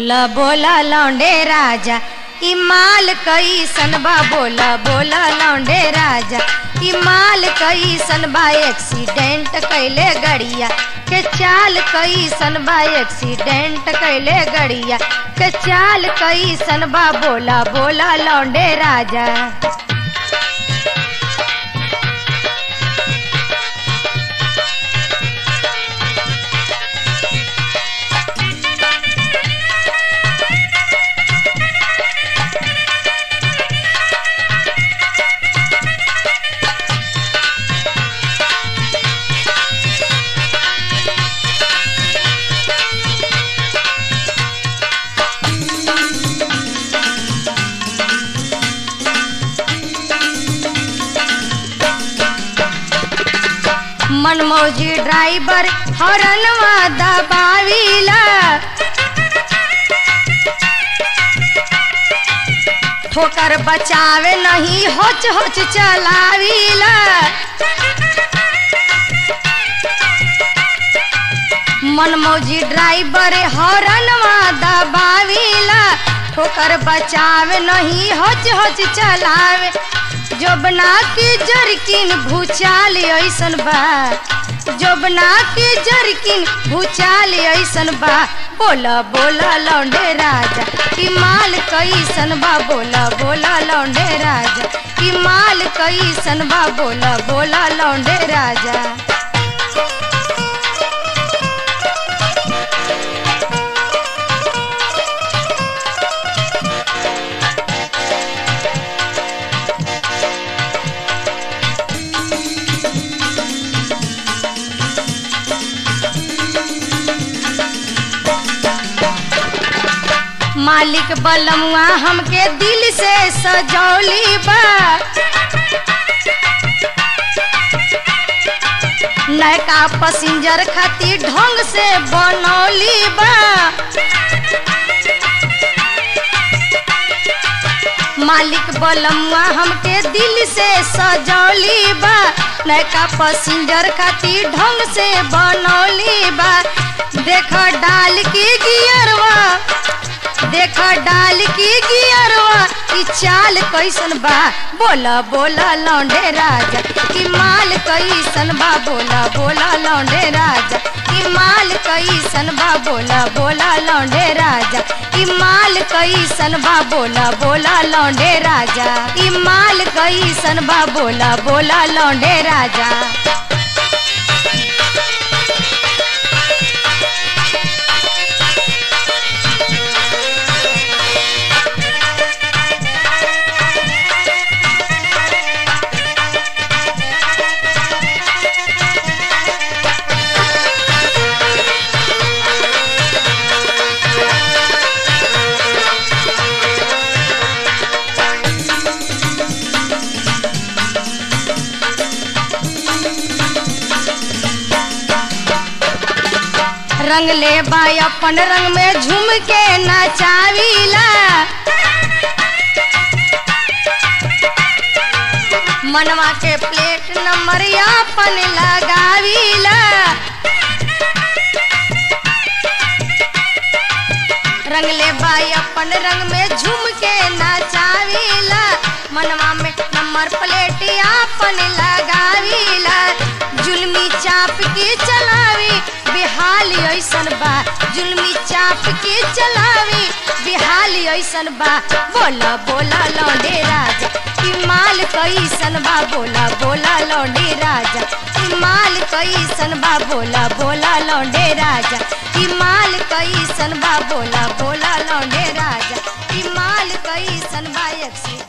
बोला बोला लौंडे राजा ई माल कैसन बा बोला बोला लौंडे राजा ई माल कैसन बा एक्सीडेंट कैले गड़िया के चाल कैसन बा एक्सीडेंट कैले गड़िया के चाल कैसन बा बोला बोला लौंडे राजा मनमौजी ड्राइवर हॉर्नवा दबावीला ठोकर बचावे नहीं होच होच चलावीला मनमौजी ड्राइवर हॉर्नवा दबावीला ठोकर बचावे नहीं होच होच चलावे जोबना के जरकिन भूचाल ऐसन बा जोबना के जरकिन भूचाल ऐसन बा बोला बोला लौंडे राजा ई माल कैसन बा बोला बोला लौंडे राजा ई माल कैसन बा बोला बोला लौंडे राजा मालिक बलमुआ हमके दिल से सजौली बा नयका पसिंजर खातिर ढंग से बनौली बा मालिक बलमुआ हमके दिल से सजौली बा नयका पसिंजर खातिर ढंग से बनौली बा देख डाल के गियरवा देख डाल की गियरवा ई चाल कैसन बा बोला बोला लौंडे राजा ई माल कैसन बा बोला बोला लौंडे राजा ई माल कैसन बा बोला बोला लौंडे राजा ई माल कैसन बा बोला बोला लौंडे राजा ई माल कैसन बा बोला बोला लौंडे राजा रंग ले बाई अपन रंग में झूम के नचावीला मनवा के प्लेट नंबर अपन लगावीला रंग ले बाई अपन रंग में झूम के नचावीला मनवा में नंबर प्लेट अपन लगावीला जुलमी चाप के चलावी बिहाल ऐसन बा जुलमी चाप के चलावी बिहाल ऐसन बा बोला बोला लौंडे राजा ई माल कैसन बा बोला बोला लौंडे राजा ई माल कैसन बा बोला बोला लौंडे राजा ई माल कैसन बा बोला बोला लौंडे राजा ई माल कैसन बा एक्सीडेंट